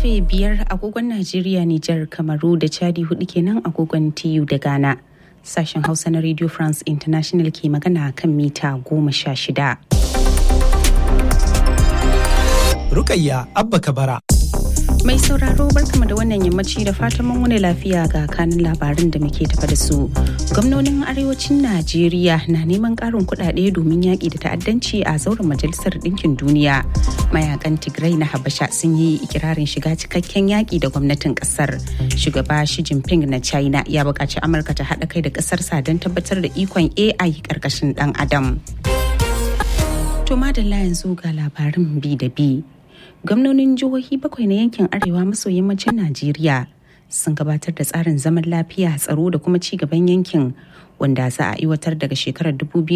karfe biyar agogon Najeriya, Nijar, Kamaru da Chadi hudu kenan agogon TU da Ghana. Sashen Hausa na Radio France International ke magana kan mita goma sha shida. Rukayya Abba Kabara. Mai sauraro barkama da wannan yammaci da fatan mun wani lafiya ga kanin labarin da muke tafa da su. Gwamnonin arewacin Najeriya na neman ƙarin kuɗaɗe domin yaƙi da ta'addanci a zauren Majalisar Ɗinkin Duniya. Mayakan Tigray na Habasha sun yi ikirarin shiga cikakken yaƙi da gwamnatin ƙasar. Shugaba Xi Jinping na China ya buƙaci Amurka ta haɗa kai da ƙasarsa don tabbatar da ikon AI ƙarƙashin ɗan Adam. To madalla yanzu ga labarin bi da bi. gwamnonin jihohi bakwai na yankin arewa maso yammacin najeriya sun gabatar da tsarin zaman lafiya tsaro da kuma ci gaban yankin wanda za a aiwatar daga shekarar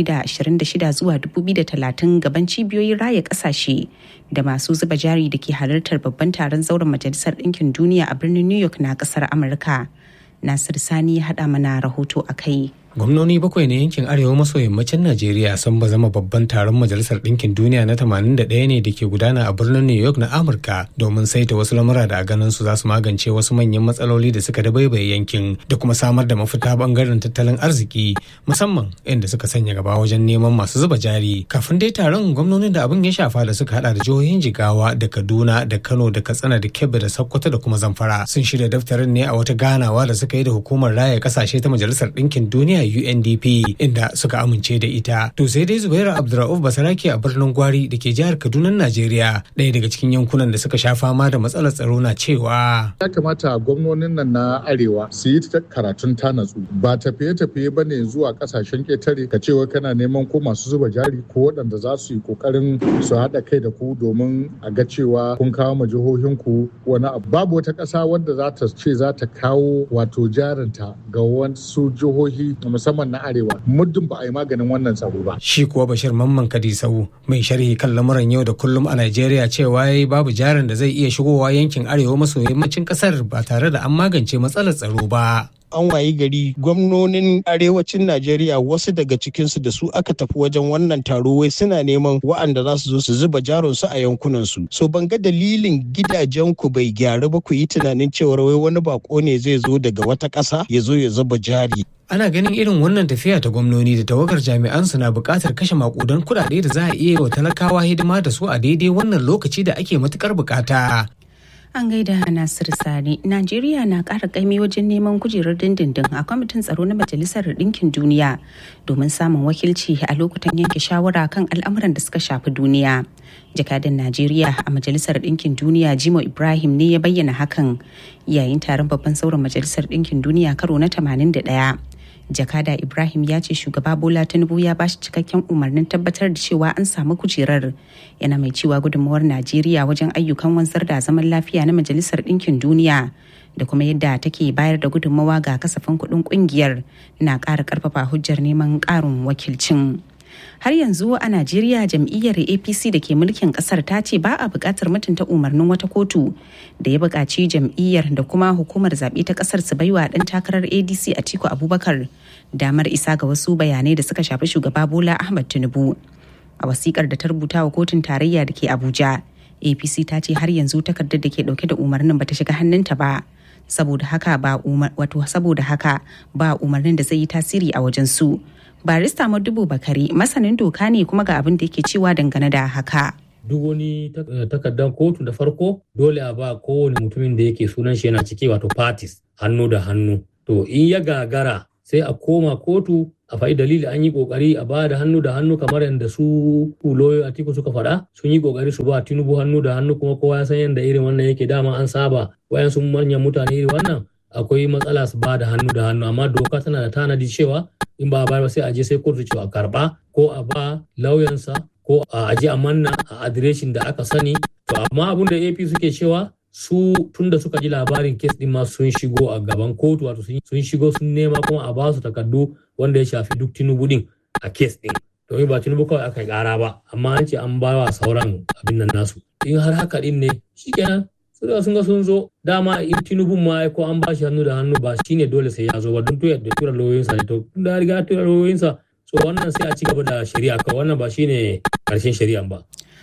2026 zuwa 2030 gaban cibiyoyin raya kasashe da masu zuba jari da ke halartar babban taron zauren majalisar ɗinkin duniya a birnin new york na ƙasar amurka nasir sani ya haɗa mana rahoto a kai gwamnoni bakwai na yankin arewa maso yammacin najeriya sun ba zama babban taron majalisar ɗinkin duniya na 81 ne da ke gudana a birnin new york na amurka domin saita wasu lamura da a ganin su za su magance wasu manyan matsaloli da suka dabaibaye yankin da kuma samar da mafita bangaren tattalin arziki musamman inda suka sanya gaba wajen neman masu zuba jari kafin dai taron gwamnonin da abin ya shafa da suka hada da jihohin jigawa da kaduna da kano da katsina da kebbi da sokoto da kuma zamfara sun shirya daftarin ne a wata ganawa da suka yi da hukumar raya kasashe ta majalisar ɗinkin duniya UNDP inda suka amince da ita. To sai dai Zubairu Abdurrauf Basarake a birnin Gwari da ke jihar Kaduna Najeriya ɗaya daga cikin yankunan da suka sha fama da matsalar tsaro na cewa. Ya kamata gwamnonin nan na Arewa su yi karatun ta natsu ba tafiye-tafiye ba ne zuwa kasashen ƙetare ka cewa kana neman ko masu zuba jari ko waɗanda za su yi ƙoƙarin su haɗa kai da ku domin a ga cewa kun kawo ma jihohinku wani abu. Babu wata ƙasa wadda za ta ce za ta kawo wato jarinta ga wasu jihohi musamman na arewa muddin ba a yi maganin wannan tsaro ba. Shi kuwa Bashir Mamman Kadisau mai sharhi kan lamuran yau da kullum a Najeriya cewa yayi babu jarin da zai iya shigowa yankin arewa maso yammacin kasar ba tare da an magance matsalar tsaro ba. an wayi gari gwamnonin arewacin Najeriya wasu daga cikinsu da su aka tafi wajen wannan taro wai suna neman wa'anda za su zo su zuba jaronsu a yankunansu. So ban ga dalilin gidajen ku bai gyaru ba ku yi tunanin cewar wai wani bako ne zai zo daga wata ƙasa ya zo ya zuba jari. ana ganin irin wannan tafiya ta gwamnoni da tawagar jami'an su na buƙatar kashe makudan kuɗaɗe da za a iya wa talakawa hidima da su a daidai wannan lokaci da ake matukar buƙata. An gaida Nasir Sani, Najeriya na ƙara ƙaimi wajen neman kujerar dindindin a kwamitin tsaro na Majalisar Ɗinkin Duniya domin samun wakilci a lokutan yanke shawara kan al'amuran da suka shafi duniya. Jakadan Najeriya a Majalisar Ɗinkin Duniya Jimo Ibrahim ne ya bayyana hakan yayin taron babban sauran Majalisar Ɗinkin Duniya karo na 81. jakada ibrahim ya ce shugaba bola tinubu ya bashi cikakken umarnin tabbatar da cewa an samu kujerar yana mai cewa gudunmawar najeriya wajen ayyukan wanzar da zaman lafiya na majalisar ɗinkin duniya da kuma yadda take bayar da gudunmawa ga kasafin kuɗin ƙungiyar na ƙara ƙarfafa hujjar neman ƙarin wakilcin har yanzu a najeriya jam'iyyar apc da ke mulkin kasar ta ce ba a buƙatar mutunta umarnin wata kotu da ya buƙaci jam'iyyar da kuma hukumar zaɓe ta ƙasar su baiwa ɗan takarar adc a tiku abubakar damar isa ga wasu bayanai da suka shafi shugaba bola ahmad tinubu a wasikar da ta rubuta wa kotun tarayya da ke abuja apc ta ce har yanzu takardar da ke ɗauke da umarnin bata shiga hannunta ba saboda haka ba wato saboda haka ba umarnin da zai yi tasiri a wajen su barista madubu bakari masanin doka ne kuma ga abin da yake cewa dangane da haka duk wani takardar kotu da farko dole a ba kowane mutumin da yake sunan shi yana ciki wato parties hannu da hannu to in ya gagara sai a koma kotu a faɗi dalili an yi kokari a ba da hannu da hannu kamar yadda su kuloyo a tiku suka faɗa sun yi kokari su ba tinubu hannu da hannu kuma kowa ya san yadda irin wannan yake dama an saba wayan sun manyan mutane irin wannan akwai matsala su ba da hannu da hannu amma doka tana da tanadi cewa in ba a bayar ba sai a je sai kotu cewa karba ko a ba lauyansa ko a aje a manna a adireshin da aka sani to amma abin da ap suke cewa su tun da suka ji labarin kes din ma sun shigo a gaban kotu wato sun shigo sun nema kuma a ba su takardu wanda ya shafi duk tinubu din a kes din domin ba tinubu kawai aka yi kara ba amma an ce an ba wa sauran abin nan nasu in har haka din ne shikenan su da sun ga sun zo dama in tinubun ma ko an ba shi hannu da hannu ba shine dole sai ya zo ba don tuyar da tura lauyoyinsa ne to da riga tura lauyoyinsa so wannan sai a ci gaba da shari'a kawai wannan ba shine karshen shari'an ba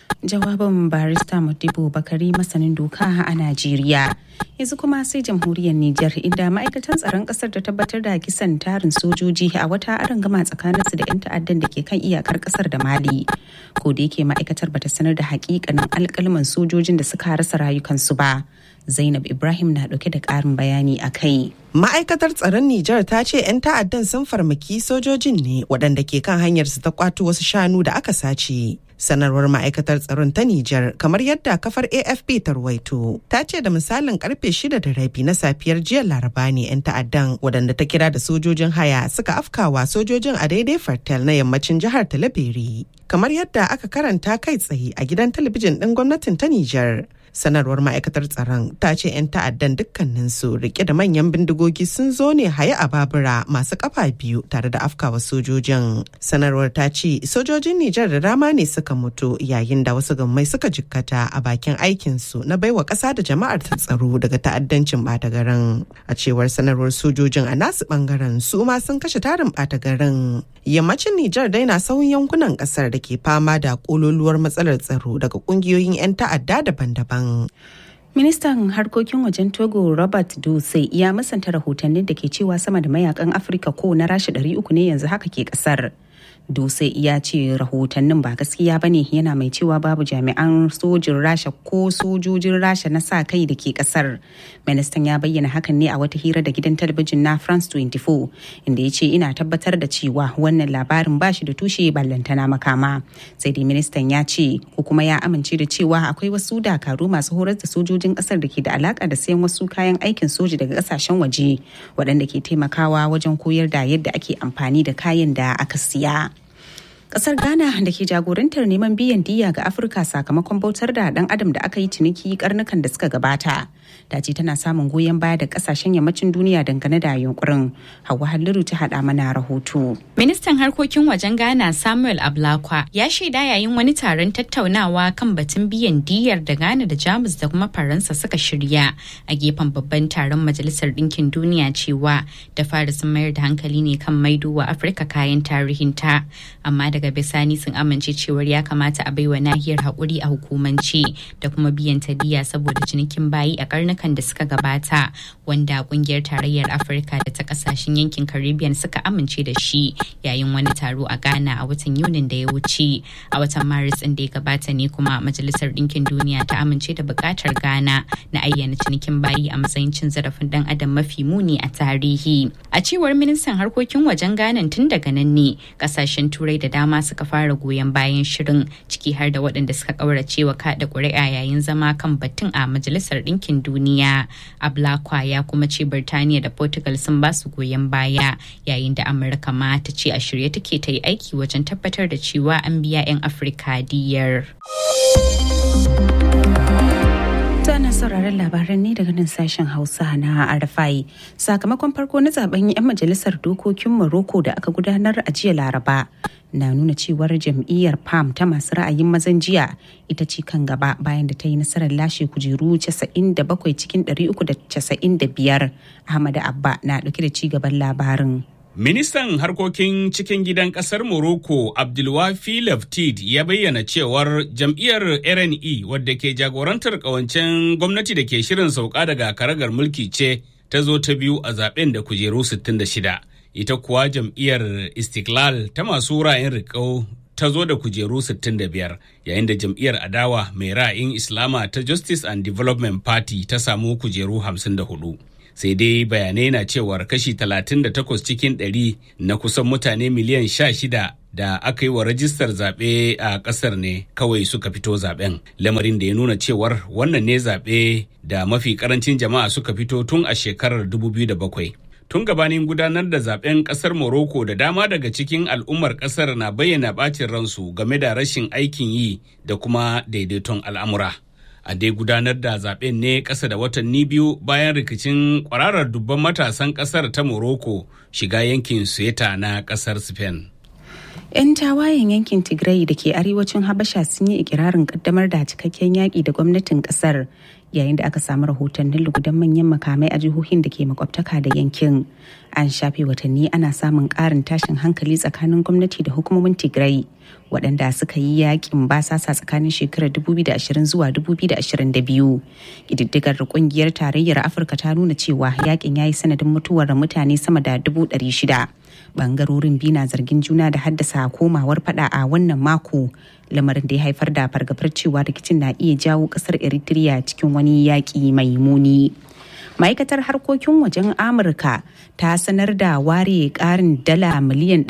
jawabin barista Modibo Bakari masanin doka a Najeriya. Yanzu kuma sai jamhuriyar Nijar inda ma'aikatan tsaron kasar ta tabbatar da kisan tarin sojoji a wata arangama tsakaninsu da 'yan ta'addan da ke kan iyakar kasar da Mali. Ko da yake ma'aikatar bata sanar da hakikanin alkalman sojojin da suka rasa rayukansu ba. Zainab Ibrahim na dauke da ƙarin bayani a kai. Ma'aikatar tsaron Nijar ta ce 'yan ta'addan sun farmaki sojojin ne waɗanda ke kan hanyarsu ta kwato wasu shanu da aka sace. sanarwar ma'aikatar tsaron ta Nijar kamar yadda kafar AFP ta ruwaito ta ce da misalin karfe shida da rabi na safiyar jiya laraba ne 'yan ta'addan waɗanda ta kira da sojojin haya suka afkawa sojojin a daidai fartel na yammacin jihar Talabiri kamar yadda aka karanta kai tsaye a gidan talabijin ɗin gwamnatin ta Nijar. sanarwar ma'aikatar tsaron ta ce 'yan ta'addan dukkaninsu rike da manyan bindigogi sun zo ne haye a babura masu kafa biyu tare da afkawa sojojin sanarwar ta ce sojojin nijar da dama ne suka mutu yayin da wasu gammai suka jikkata a bakin aikinsu na baiwa ƙasa da jama'ar ta tsaro daga ta'addancin ɓata garin a cewar sanarwar sojojin a nasu ɓangaren su ma sun kashe tarin ɓata garin yammacin nijar dai na sauyin yankunan ƙasar da ke fama da ƙololuwar matsalar tsaro daga ƙungiyoyin 'yan ta'adda daban-daban Ministan harkokin wajen Togo Robert Dutse ya musanta rahotannin da ke cewa sama da mayakan Afirka ko na rasha 300 ne yanzu haka ke kasar. Dutse ya ce rahotannin ba gaskiya ba ne yana mai cewa babu jami'an sojin rasha ko sojojin rasha na sa kai da ke kasar. Ministan ya bayyana hakan ne a wata hira da gidan talabijin na France 24 inda ya ce ina tabbatar da cewa wannan labarin ba shi da tushe ballantana makama. Sai dai ministan ya ce ko kuma ya amince da cewa akwai wasu dakaru masu horar da sojojin kasar da ke da alaka da sayan wasu kayan aikin soji daga kasashen waje waɗanda ke taimakawa wajen koyar da yadda ake amfani da kayan da aka siya. kasar ghana da ke jagorantar neman biyan diya ga afirka sakamakon bautar da dan adam da aka yi ciniki karnukan da suka gabata ta ce tana samun goyon baya da kasashen yammacin duniya dangane da yunkurin hawa halliru ta hada mana rahoto ministan harkokin wajen ghana samuel ablakwa ya shaida yayin wani taron tattaunawa kan batun biyan diyar da ghana da jamus da kuma faransa suka shirya a gefen babban taron majalisar ɗinkin duniya cewa da fara sun mayar da hankali ne kan maido wa afirka kayan tarihinta amma daga bisani sun amince cewar ya kamata a baiwa nahiyar haƙuri a hukumance da kuma biyan diya saboda cinikin bayi a karnukan da suka gabata wanda kungiyar tarayyar afirka da ta kasashen yankin caribbean suka amince da shi yayin wani taro a ghana a watan yunin da ya wuce a watan maris ɗin da ya gabata ne kuma majalisar ɗinkin duniya ta amince da buƙatar ghana na ayyana cinikin bayi a matsayin cin zarafin ɗan adam mafi muni a tarihi a cewar ministan harkokin wajen ghana tun daga nan ne kasashen turai da dama suka fara goyon bayan shirin ciki har da waɗanda suka ƙaurace wa kaɗa ƙuri'a yayin zama kan batun a majalisar ɗinkin duniya ablakwa ya kuma ce birtaniya da portugal sun ba su goyon baya yayin da amurka ma ta ce a shirye take ta yi aiki wajen tabbatar da cewa an biya 'yan afirka diyar. ana sauraron labaran ne daga nan sashen hausa na arafai sakamakon farko na zaben 'yan majalisar dokokin morocco da aka gudanar a jiya laraba na nuna cewar jam'iyyar pam ta masu ra'ayin mazan jiya ita ce kan gaba bayan da ta yi nasarar lashe kujeru 97 cikin 395 ahmad abba na dauke da ci gaban labarin Ministan harkokin cikin gidan kasar Morocco Abdulwafi Laftid ya bayyana cewar jam'iyyar RNE wadda ke jagorantar kawancen gwamnati da ke shirin sauka daga karagar mulki ce ta zo ta biyu a zaben da kujeru 66. Ita kuwa jam'iyyar Istiklal ta masu ra'ayin riƙau ta zo da kujeru 65 yayin da jam'iyyar adawa mai ra'ayin Islama ta Justice and Development Party ta samu kujeru 54. sai dai bayanai na cewar kashi 38 cikin 100 na kusan mutane miliyan 16 da aka yi wa rajistar zaɓe a ƙasar ne kawai suka fito zaɓen lamarin da ya nuna cewar wannan ne zaɓe da mafi ƙarancin jama'a suka fito tun a shekarar 2007 tun gabanin gudanar da zaben kasar Morocco da dama daga cikin al'ummar kasar na bayyana bacin ransu game da rashin aikin yi da kuma daidaiton al'amura. a dai gudanar da zaben ne ƙasa da watanni biyu bayan rikicin kwararar dubban matasan ƙasar ta morocco shiga yankin sueta na ƙasar spain 'Yan tawayen yankin Tigray da ke arewacin Habasha sun yi ikirarin kaddamar da cikakken yaƙi da gwamnatin ƙasar yayin da aka samu rahotannin lugudan manyan makamai a jihohin da ke makwabtaka da yankin. An shafe watanni ana samun ƙarin tashin hankali tsakanin gwamnati da hukumomin Tigray waɗanda suka yi yaƙin basasa tsakanin shekarar 2020 zuwa 2022. Ƙididdigar ƙungiyar tarayyar Afirka ta nuna cewa yaƙin ya yi sanadin mutuwar mutane sama da 600. bangarorin biyu na zargin juna da haddasa komawar fada a wannan mako lamarin da ya haifar da fargabar cewa rikicin na iya jawo kasar eritrea cikin wani yaƙi mai muni ma'aikatar harkokin wajen amurka ta sanar da ware ƙarin dala miliyan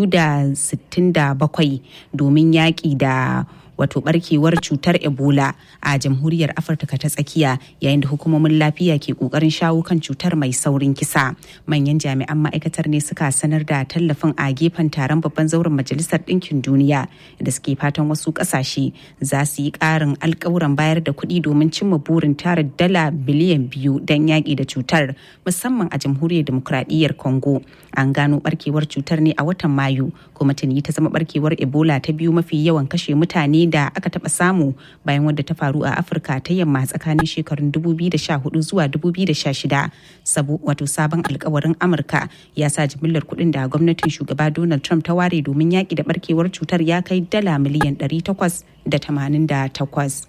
267 domin yaƙi da wato barkewar cutar ebola a jamhuriyar afirka ta tsakiya yayin da hukumomin lafiya ke kokarin shawo kan cutar mai saurin kisa manyan jami'an ma'aikatar ne suka sanar da tallafin a gefen taron babban zauren majalisar ɗinkin duniya da suke fatan wasu ƙasashe za su yi ƙarin alkawuran bayar da kuɗi domin cimma burin tara dala biliyan biyu don yaƙi da cutar musamman a jamhuriyar demokuraɗiyyar congo an gano barkewar cutar ne a watan mayu kuma tuni ta zama barkewar ebola ta biyu mafi yawan kashe mutane da aka taba samu bayan wadda ta faru a afirka ta yamma tsakanin shekarun 2014 zuwa 2016 sabo wato sabon alkawarin amurka ya sa jimillar kuɗin da gwamnatin shugaba donald trump ta ware domin yaƙi da barkewar cutar ya kai dala miliyan 888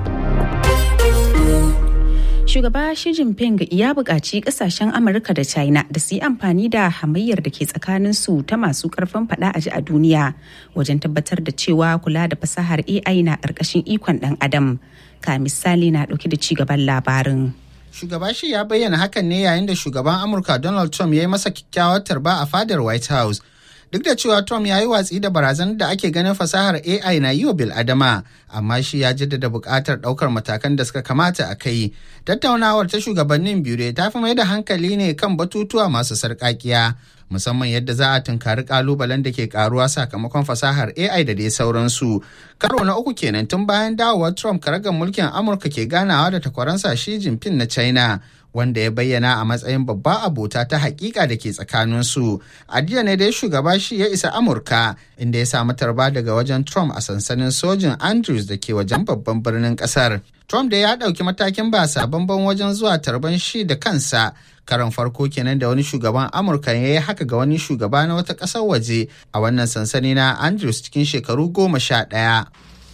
shugaba Xi Jinping ya buƙaci ƙasashen Amurka da China da su yi amfani da hamayyar da ke tsakanin su ta masu ƙarfin faɗa a ji a duniya wajen tabbatar da cewa kula da fasahar AI na ƙarƙashin ikon ɗan adam. Ka misali na ɗauke da ci gaban labarin. Shugaba shi ya bayyana hakan ne yayin da shugaban Amurka Donald Trump ya yi masa kyakkyawar tarba a fadar White House. duk da cewa Trump ya yi watsi da barazanar da ake ganin fasahar AI na yi wa bil'adama, amma shi ya jaddada buƙatar ɗaukar matakan da suka kamata a kai. Tattaunawar ta shugabannin biyu ta fi mai da hankali ne kan batutuwa masu sarƙaƙiya, musamman yadda za a tunkari ƙalubalen da ke ƙaruwa sakamakon fasahar AI da dai sauransu. Karo na uku kenan tun bayan dawowar Trump karagar mulkin Amurka ke ganawa da takwaransa Xi Jinping na China. wanda ya bayyana a matsayin babba abota ta hakika da ke tsakaninsu. A jiya ne dai shugaba shi ya isa Amurka inda ya samu tarba daga wajen Trump a sansanin sojin Andrews da ke wajen babban birnin kasar. Trump da ya ɗauki matakin ba sabon wajen zuwa tarban shi da kansa karan farko kenan da wani shugaban amurka ya yi haka ga wani shugaba na wata ƙasar waje a wannan sansani na andrews cikin shekaru goma sha ɗaya.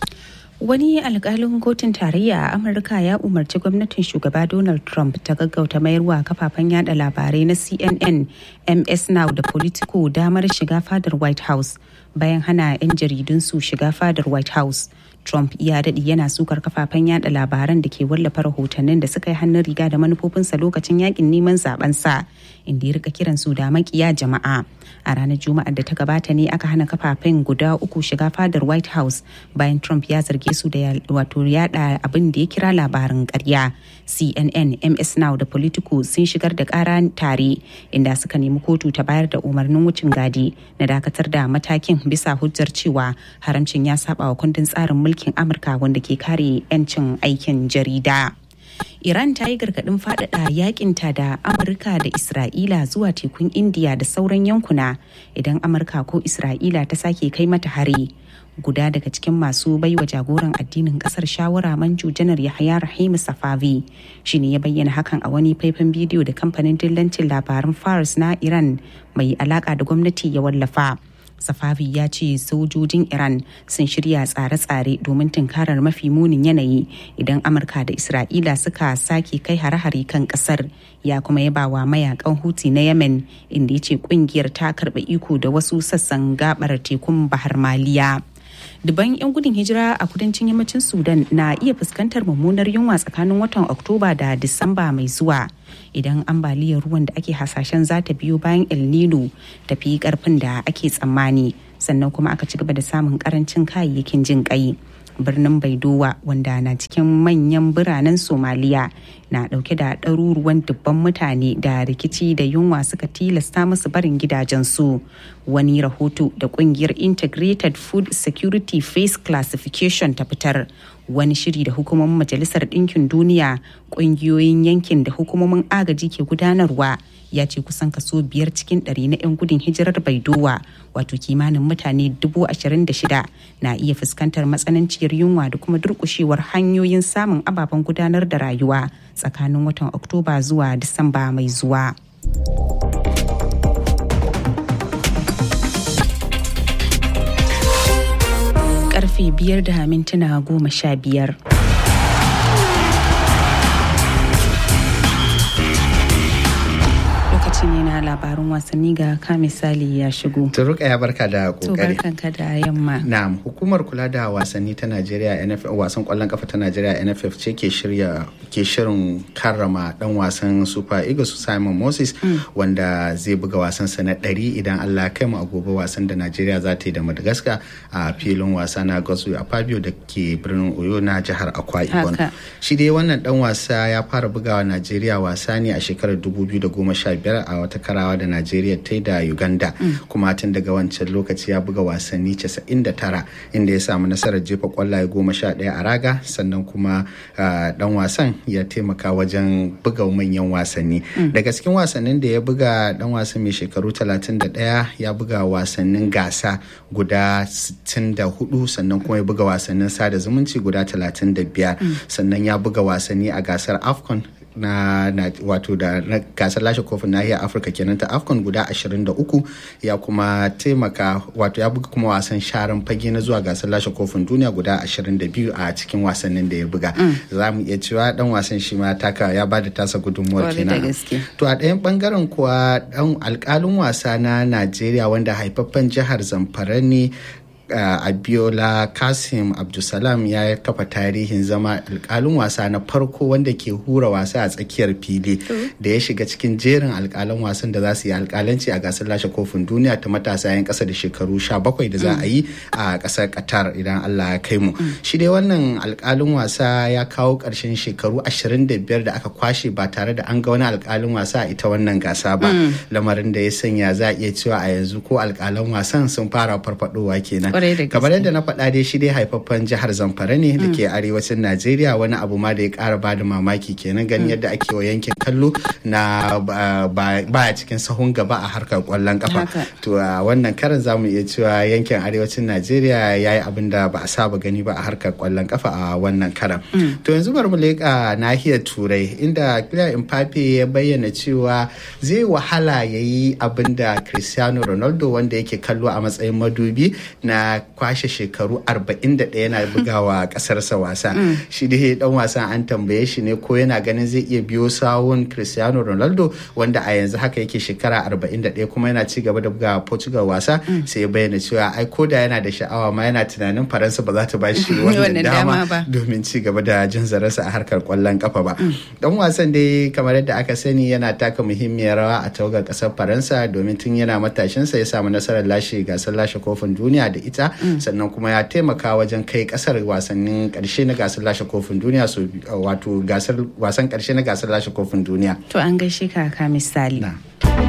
Wani alkalin kotun tarayya a Amurka ya umarci gwamnatin shugaba Donald Trump ta gaggauta mayarwa kafafen yada labarai na CNN, MS Now da Politico damar shiga fadar White House bayan hana 'yan jaridun su shiga fadar White House. Trump ya daɗi yana sukar kafafen yada labaran da ke wallafa rahotannin da suka yi hannun riga da manufofinsa lokacin yakin neman zabensa inda ya rika kiran su da makiya jama'a. A ranar Juma'ar da ta gabata ne aka hana kafafen guda uku shiga fadar White House bayan Trump ya zarge su da wato yada abin da ya kira labarin karya. CNN, MS Now da Politico sun shigar da kara tare inda suka nemi kotu ta bayar da umarnin wucin gadi na dakatar da matakin bisa hujjar cewa haramcin ya saba wa kundin tsarin mulkin Amurka wanda ke kare 'yancin aikin jarida. Iran ta yi gargaɗin faɗaɗa yakinta da Amurka da Isra'ila zuwa tekun Indiya da sauran yankuna idan Amurka ko Isra'ila ta sake kai mata hari. Guda daga cikin masu baiwa jagoran addinin kasar shawara manju janar Yahaya Rahimu Safavi shi ne ya bayyana hakan a wani faifan bidiyo da kamfanin dillancin labaran Fars na Iran mai alaka da gwamnati ya wallafa. Safavi ya ce sojojin Iran sun shirya tsare-tsare domin tunkarar mafi munin yanayi idan Amurka da Isra'ila suka sake kai hare-hare kan kasar ya kuma yaba wa mayakan Houthi na Yemen inda ya ce kungiyar ta karɓa iko da wasu sassan gabar tekun Bahar Maliya. Duban 'yan gudun hijira a kudancin yammacin Sudan na iya fuskantar mummunar yunwa tsakanin watan Oktoba da Disamba mai zuwa. Idan ambaliyar ruwan da ake hasashen za ta biyo bayan El Nino tafi karfin da ake tsammani sannan kuma aka ci gaba da samun karancin kayayyakin jin kai. birnin baidowa wanda na cikin manyan biranen somaliya na dauke da ɗaruruwan dubban mutane da rikici da yunwa suka tilasta musu barin gidajensu wani rahoto da kungiyar integrated food security face classification ta fitar wani shiri da hukumomin majalisar ɗinkin duniya ƙungiyoyin yankin da hukumomin agaji ke gudanarwa ya ce kusan kaso biyar cikin ɗari na 'yan gudun hijirar baidowa wato kimanin mutane dubu ashirin da shida na iya fuskantar matsananciyar yunwa da kuma durƙushewar hanyoyin samun ababen gudanar da rayuwa tsakanin watan oktoba zuwa disamba mai zuwa. karfe biyar da mintuna goma sha biyar. Lokaci ne na labarin wasanni ga ka misali ya shigo. Turuka ya barka da To kokari. barkanka da yamma. Na'am, hukumar kula da wasanni ta Najeriya NFF wasan kwallon kafa ta Najeriya NFF ce ke shirya ke shirin karrama dan wasan Super Eagles Simon Moses wanda zai buga wasan sa na 100 idan Allah ya kai mu a gobe wasan da Najeriya za ta yi da Madagascar a filin wasa na Gosu a Fabio da ke birnin Oyo na jihar Akwa Ibom. Haka. Shi dai wannan dan wasa ya fara bugawa Najeriya wasa ne a shekarar 2015 a wata karawa da Najeriya ta yi da Uganda kuma tun daga wancan lokaci ya buga wasanni 99 inda ya samu nasarar jefa kwallaye 11 a raga sannan kuma ah, dan wasan ya taimaka wajen buga manyan wasanni daga cikin wasannin da ya buga dan wasan mai shekaru 31 ya buga wasannin gasa guda 64 sannan kuma ya buga wasannin sada zumunci guda 35 sannan ya buga wasanni a gasar afcon na, na wato da na gasar lashe kofin nahiyar afirka kenan ta afcon guda 23 ya kuma taimaka wato ya buga kuma wasan sharan fage na zuwa gasar lashe kofin duniya guda 22 a cikin wasannin da ya buga za mu iya cewa dan wasan shi ma taka ya ba da tasa gudunmuwar Kwarai da kenan gaske. to a ɗayan bangaren kuwa dan alkalin wasa na najeriya wanda haifaffen jihar zamfara ne uh, abiola kasim abdulsalam ya kafa tarihin zama alkalin wasa na farko wanda ke hura wasa a tsakiyar fili da ya shiga cikin jerin alkalan wasan da za su yi alkalanci a gasar lashe kofin duniya ta matasa 'yan kasa da shekaru 17 da za a yi a kasar qatar idan allah ya kai mu shi dai wannan alkalin wasa ya kawo ƙarshen shekaru 25 da aka kwashe ba tare da an ga wani alkalin wasa a ita wannan gasa ba lamarin da ya sanya za a iya cewa a yanzu ko alkalan wasan sun fara farfadowa kenan Kwarai da gaske. kamar yadda na faɗa dai shi dai haifaffen jihar zamfara ne da ke arewacin najeriya wani abu ma da ya ƙara ba da mamaki kenan ganin yadda ake wa yankin kallo na ba- ba- baya cikin sahun gaba a harkar kwallon kafa Haka. to a wannan karin zamu iya cewa yankin arewacin najeriya ya yi abin da ba a saba gani ba a harkar kwallon kafa a wannan karan to yanzu bari mu leƙa nahiyar turai inda Kylian Mbappe ya bayyana cewa zai wahala ya yi abin da cristiano ronaldo wanda yake kallo a matsayin madubi na kwashe shekaru 41 yana bugawa kasarsa wasa shi dai dan wasan an tambaye shi ne ko yana ganin zai iya biyo sawun cristiano ronaldo wanda a yanzu haka yake shekara 41 kuma yana ci gaba da buga portugal wasa sai ya bayyana cewa ai ko da yana da sha'awa ma yana tunanin faransa ba za ta ba shi wannan Wannan dama dama ba. domin ci gaba da jin zararsa a harkar kwallon kafa ba dan wasan dai kamar yadda aka sani yana taka muhimmiyar rawa a tawagar kasar faransa domin tun yana matashinsa ya samu nasarar lashe gasar lashe kofin duniya da ita sannan kuma ya taimaka wajen kai kasar wasannin karshe na gasar lashe kofin duniya so wato gasar wasan karshe na gasar lashe kofin duniya To an gaishe ka ka misali. na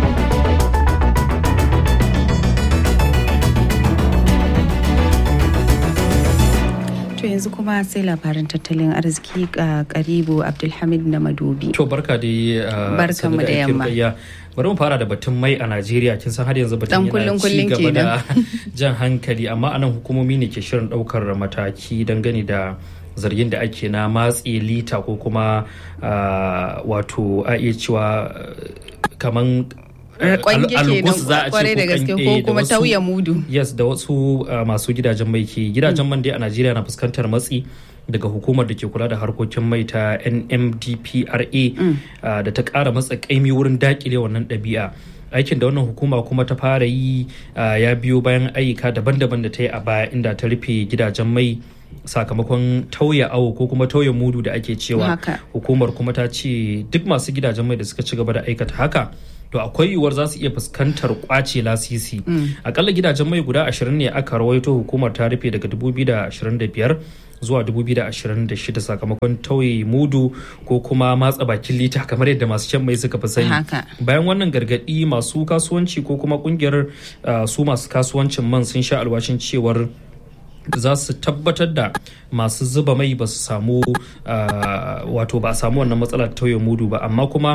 To yanzu kuma sai labarin tattalin arziki ga karibu Abdulhamid na Madobi. To barka da uh, Barkanmu sannu da aiki yamma. rukayya. Bari mu fara da batun mai a Najeriya kin san har yanzu batun Dan yana kullun ci kullun gaba da kenan. jan hankali amma anan hukumomi ne ke shirin daukar mataki dangane da zargin da ake na matse lita ko kuma uh, wato a iya cewa uh, kaman uh, Kwange al- kenan algus za a ce kwarai da ko gaske kan- ko eh, da kuma wasu- tauye mudu. yes da wasu uh, masu gidajen mai ke gidajen man dai a najeriya na fuskantar matsi daga hukumar da ke kula da harkokin mai ta nmdpra uh, da ta kara matsa kaimi wurin dakile wannan ɗabi'a aikin da wannan hukuma kuma ta fara yi uh, ya biyo bayan ayyuka daban-daban da ta yi a baya inda ta rufe gidajen mai sakamakon tauye awo ko kuma tauye mudu da ake cewa Haka. hukumar kuma ta ce duk masu gidajen mai da suka ci gaba da aikata haka to akwai yiwuwar za su iya fuskantar kwace lasisi akalla gidajen mai guda 20 ne aka rawaito hukumar ta rufe daga 2025 zuwa 2026 sakamakon tauye mudu ko kuma matsa bakin lita kamar yadda masu shan mai suka fi sani Haka. bayan wannan gargadi masu kasuwanci ko kuma kungiyar uh, su masu kasuwancin man sun sha alwashin cewar za su tabbatar da masu zuba mai ba su samu uh, wato ba a samu wannan matsalar tauye mudu ba amma kuma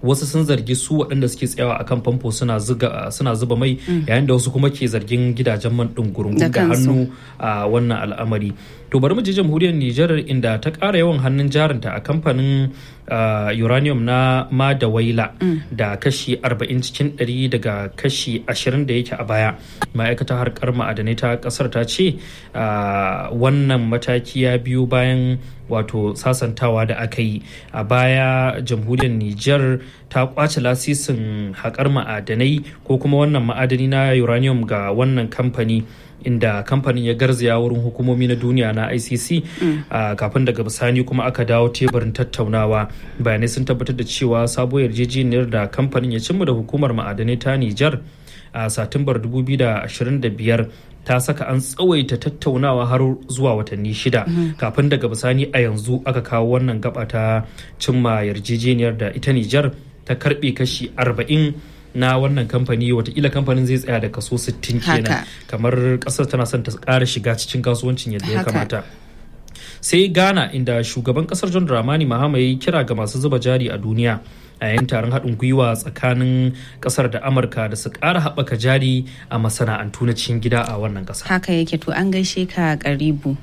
wasu sun zargi su waɗanda suke tsayawa akan famfo suna zuba mai yayin da wasu kuma ke zargin gidajen man ɗin gurungun da hannu a wannan al'amari to bari mu je jamhuriyar Nijar inda ta ƙara yawan hannun jarinta a kamfanin uranium na Madawaila da kashi 40 cikin 100 daga kashi 20 da yake a baya ma'aikatar harkar ma'adanai ta ƙasar ta ce wannan mataki ya biyo bayan wato sasantawa da aka yi a baya jamhuriyar Nijar ta kwace lasisin haƙar ma'adanai ko kuma wannan ma'adani na uranium ga wannan kamfani inda kamfanin ya garzaya wurin hukumomi na duniya na icc kafin daga bisani kuma aka dawo teburin tattaunawa bayanai sun tabbatar da cewa sabuwar yarjejeniyar da kamfanin ya cimma da hukumar ma'adanai ta nijar a satumbar 2025 ta saka an tsawaita tattaunawa har zuwa watanni shida kafin daga bisani a yanzu aka kawo wannan gaba ta cimma yarjejeniyar da ita nijar ta karbe kashi 40 na wannan kamfani watakila kamfanin zai tsaya da kaso 60 kenan kamar kasar tana son ta kara shiga cikin kasuwancin yadda ya kamata sai ghana inda shugaban kasar john dramani mahama ya kira ga masu zuba jari a duniya a yayin taron haɗin gwiwa tsakanin ƙasar da amurka da su ƙara haɓaka jari a masana'antu na cikin gida a wannan ƙasa haka yake to an gaishe ka karibu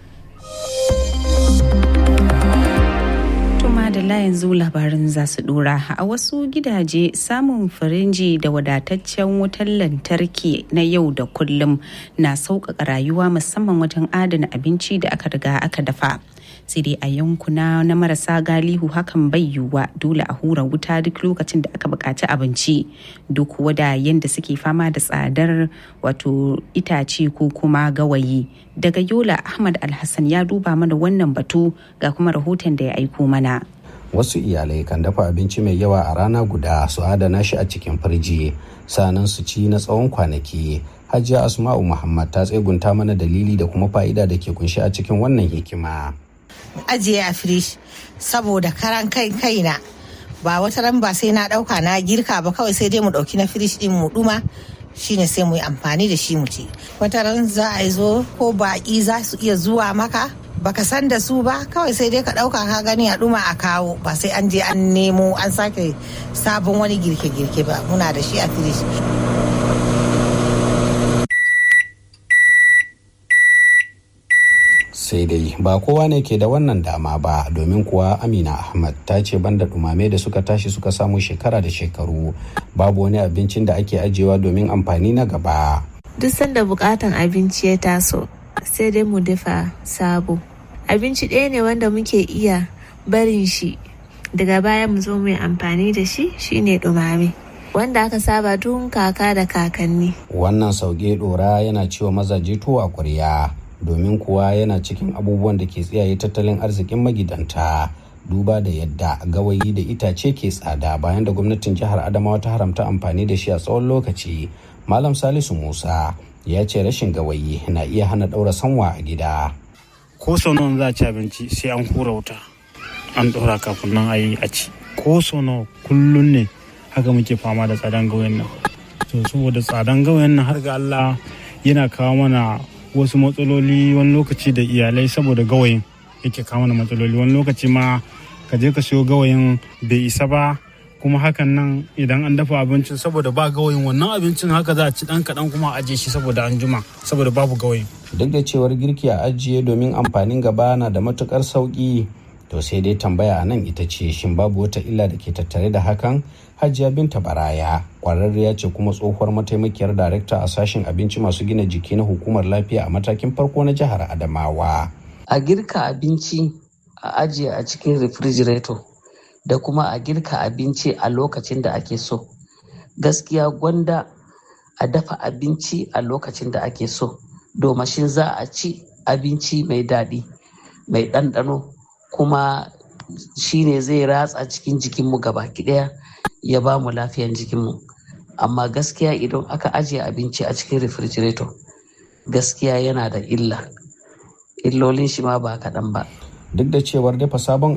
da yanzu labarin za su dora a wasu gidaje samun firinji da wadataccen wutar lantarki na yau da kullum na sauƙaƙa rayuwa musamman wajen adana abinci da aka riga aka dafa sai dai a yankuna na marasa galihu hakan bai yiwuwa dole a hura wuta duk lokacin da aka buƙaci abinci duk wada yadda suke fama da tsadar wato itace ko kuma gawayi daga yola ahmad alhassan ya duba mana wannan batu ga kuma rahoton da ya aiko mana wasu iyalai kan dafa abinci mai yawa a rana guda su adana shi a cikin firji sanan su ci na tsawon kwanaki hajiya asma'u muhammad ta tsegunta mana dalili da kuma fa'ida da ke kunshi a cikin wannan hikima ajiye a firish saboda karan kai kaina ba wata ran ba sai na dauka na girka ba kawai sai dai mu dauki na firish din mu duma shine sai mu yi amfani da shi mu ci wata ran za a zo ko baki za su iya zuwa maka baka san da su ba kawai sai dai ka dauka ka gani a duma a kawo ba sai an je an nemo an sake sabon wani girke-girke ba muna da shi a firish sai dai ba kowa ne ke da wannan dama ba domin kuwa amina ahmad ta ce banda dumame da suka tashi suka samu shekara da shekaru babu wani abincin da ake ajiyewa domin amfani na gaba duk sanda bukatan abinci ya taso sai dai mu dafa sabo abinci ɗaya ne wanda muke iya barin shi daga baya mu zo mai amfani da shi shine dumame wanda aka saba tun kaka da kakanni wannan sauke dora yana cewa mazaje tuwo a ƙwarya domin kuwa yana cikin abubuwan da ke tsiyaye tattalin arzikin magidanta duba da yadda gawayi da itace ke tsada bayan da gwamnatin jihar adamawa ta haramta amfani da shi a tsawon lokaci malam salisu musa ya ce rashin gawayi na iya hana ɗaura sanwa a gida ko sau nawa za a ci abinci sai an hura wuta an ɗora kafin nan a yi a ci ko sau nawa kullum ne haka muke fama da tsadan gawayin nan to saboda tsadan gawayin nan har ga allah yana kawo mana wasu matsaloli wani lokaci da iyalai saboda gawayin yake kawo mana matsaloli wani lokaci ma ka je ka siyo gawayin bai isa ba kuma hakan nan idan an dafa abincin saboda ba gawayin wannan abincin haka za a ci dan kaɗan kuma a ajiye shi saboda an juma saboda babu gawayin duk da cewar girki a ajiye domin amfanin gaba na da matukar sauki to sai dai tambaya a nan ita ce shin babu wata illa da ke tattare da hakan hajiya binta baraya kwararriya ce kuma tsohuwar mataimakiyar darekta a sashen abinci masu gina jiki na hukumar lafiya a matakin farko na jihar adamawa a girka abinci a ajiye a cikin refrigerator da kuma a girka abinci a lokacin da ake so gaskiya gwanda a dafa abinci a lokacin da ake so domashin za a ci abinci mai daɗi mai ɗanɗano kuma shine zai ratsa cikin jikinmu gaba ɗaya ya ba mu lafiyan jikinmu amma gaskiya idan aka ajiye abinci a cikin refrigerator gaskiya yana da illa illolin shi ma ba kaɗan ba duk da cewar dafa sabon